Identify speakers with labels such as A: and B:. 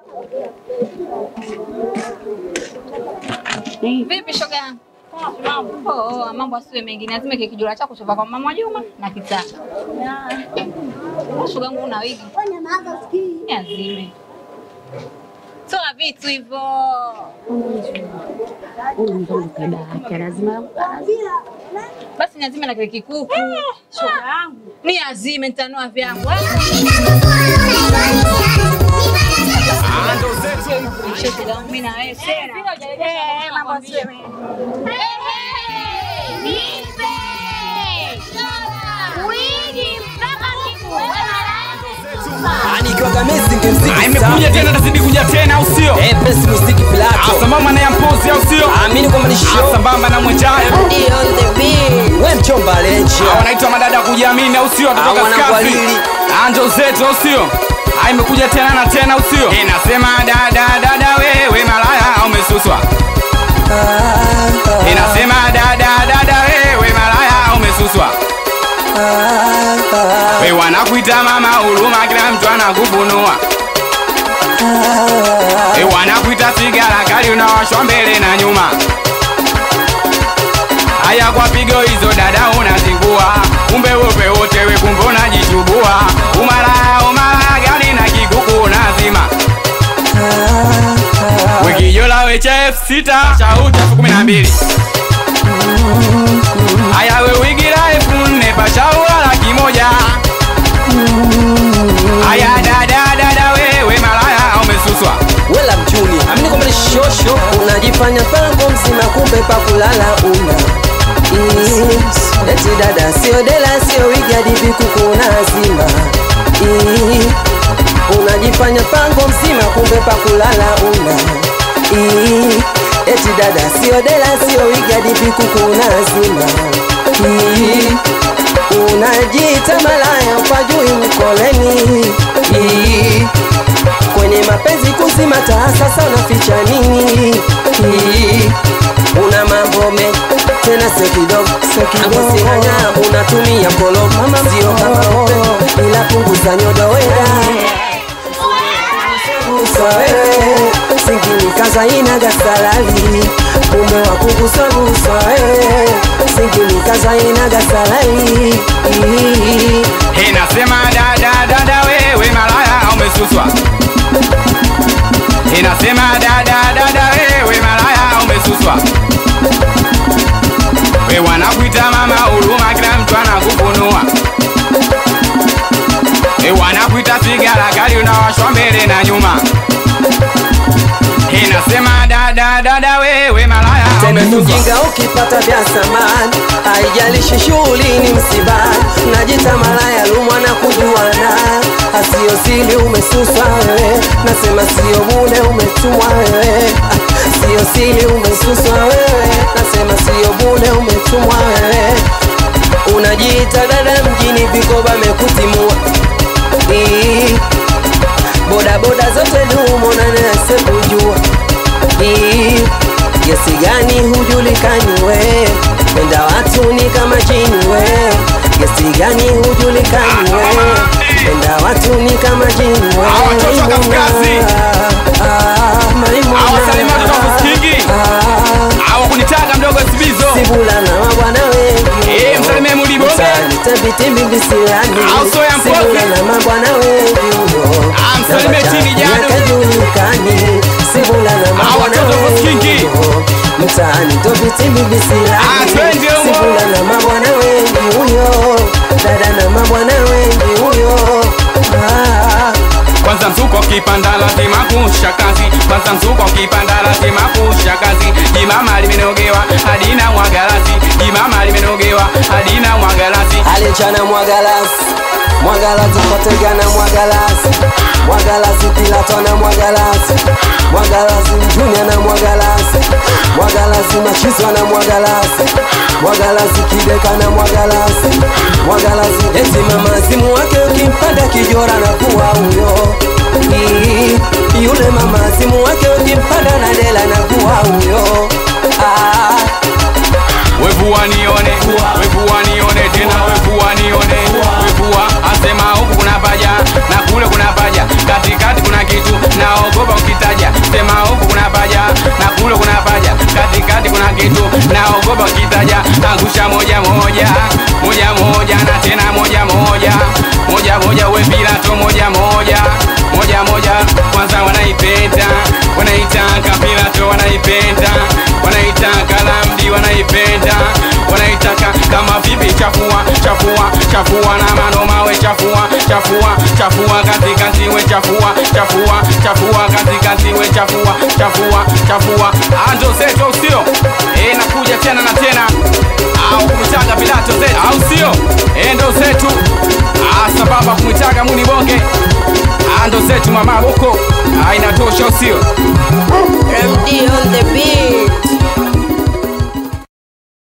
A: Vipi shoga yangu? Oh, oh, mambo asiwe mengi, lazima kile kijula chako chova kwa mama Juma na kitaka. Shoga yangu una wigi. Niazime. Toa vitu hivyo. Basi niazime na kile kikuku. Shoga yangu. Niazime nitanua vyangu. Shoga yangu mimi na wewe tena. Eh, mambo asiwe mengi.
B: Nikiwaga Messi ngemziki
C: Ah, imekuja tena nazidi kuja tena au sio?
B: Eh, Pesi muziki
C: Ah,
B: Pilato.
C: Sambamba na ya mpozi au sio?
B: Amini kwamba ni
C: Ah,
B: show.
C: Sambamba na mwenjayo
B: We mchomba Lencho.
C: Ah, wanaitwa madada kujiamini au sio?
B: Ah,
C: Kutoka
B: wanangu
C: Skafi.
B: walili.
C: Ah, njoo zetu au sio? Ah, imekuja tena na tena au sio? Inasema dada dada wewe malaya umesuswa. Inasema dada dada wewe malaya umesuswa. We wanakuita mama huruma, kila mtu anakufunua. We wanakuita sigara kali, unawashwa mbele na nyuma. Haya kwa pigo hizo dada unazingua, kumbe wope wote we kumbe unajichubua. Umalaya umalaya gani na kikuku unazima. Wikijola wecha elfu sita shauti elfu kumi na mbili Haya we wigira elfu nne pashaua laki moja Haya dada dada wewe malaya umesuswa
B: Wela mjuni. Amini kwamba ni show show. Unajifanya pango mzima kumbe pa kulala una. Mm. Eti dada sio dela sio wigi hadi vikuku unazima. Mm. Unajifanya pango mzima kumbe pa kulala una. Mm. Eti dada sio dela sio wigi hadi vikuku unazima. Mm. Unajiita malaya upajui mkoleni. Mm kwenye mapenzi kuzima taa sasa unaficha nini Hii, una mambo me tena sio kidogo Hapo sihanya unatumia kolo sio kama upe ila punguza nyodo wera Gusa wewe singini kaza inaga salali kumbe wa kugusa gusa wewe singini kaza inaga salali
C: Inasema dada dada wewe malaya umesuswa Inasema dada dada wewe malaya umesuswa We wanakuita mama huruma kila mtu anakufunua We wanakuita sigara kali unawashwa mbele na nyuma Inasema dada dada wewe malaya
B: tena
C: umesuswa
B: mjinga ukipata vya samani haijalishi shughuli ni msibani najita malaya lumwa na kujuana asio sili umesuswa wewe nasema sio bule umetumwa wewe Ah, sio sili umesuswa wewe nasema sio bule umetumwa wewe unajiita dada mjini vikoba mekutimua Ii, bodaboda zote dumo na nase kujua Ii, Gesi gani hujulikani we Penda watu ni kama jini we Gesi gani hujulikani we Penda watu ni kama jini we
C: Hawa watoto wa Kafkazi.
B: Ah, Maimuna.
C: Hawa Salima watoto wa Kusikigi.
B: Ah,
C: Hawa kunitaka mdogo Sibizo
B: Sibula na mabwana wengi
C: Eh, msalimie Muliboge.
B: Tabiti bisilani
C: Au soya mpozi.
B: Sibula na mabwana wengi huyo
C: Ah, msalimie
B: Na
C: Tini Jadu.
B: yakajulikani Sibula na
C: Hawa
B: mabwana
C: watoto wa Kusikigi.
B: wengi huyo Mtaani tobiti
C: Ah,
B: bisilani
C: twende humo.
B: Sibula na mabwana wengi huyo Dada na mabwana wengi huyo Ah
C: Kwanza mzuko kipanda lazima kusha kazi Kwanza mzuko kipanda lazima kusha kazi Jimama limenogewa hadina mwagalasi Jimama limenogewa hadina mwagalasi
B: alichana mwagalasi mwagalasi kotegana mwagalasi mwagalasi pilatona mwagalasi mwagalasi mjunia na mwagalasi mwagalasi machiswa na mwagalasi mwagalasi kideka na mwagalasi mwagalasi eti mama simu wake ukimpanda kijora na kuwa huyo Ii, yule mama simu wake ukimpanda na dela na kuwa huyo ah.
C: Wevua nione, wevua nione tena wevua nione Wevua asema huku kuna paja na kule kuna paja Katikati kuna kitu naogopa wanangusha moja moja moja moja na tena moja moja moja moja we Pilato moja moja moja moja kwanza wanaipenda wanaitaka Pilato wanaipenda wanaitaka Lamdi wanaipenda wanaitaka kama vipi chafua chafua chafua na mano mawe chafua chafua chafua katikati we chafua chafua chafua katikati we chafua chafua chafua ando zetu au sio eh nakuja tena na tena au kumtaga Pilato zetu au sio eh ndo zetu ah sababu kumtaga muni bonge ando zetu mama huko ah inatosha au sio
B: MD on the beat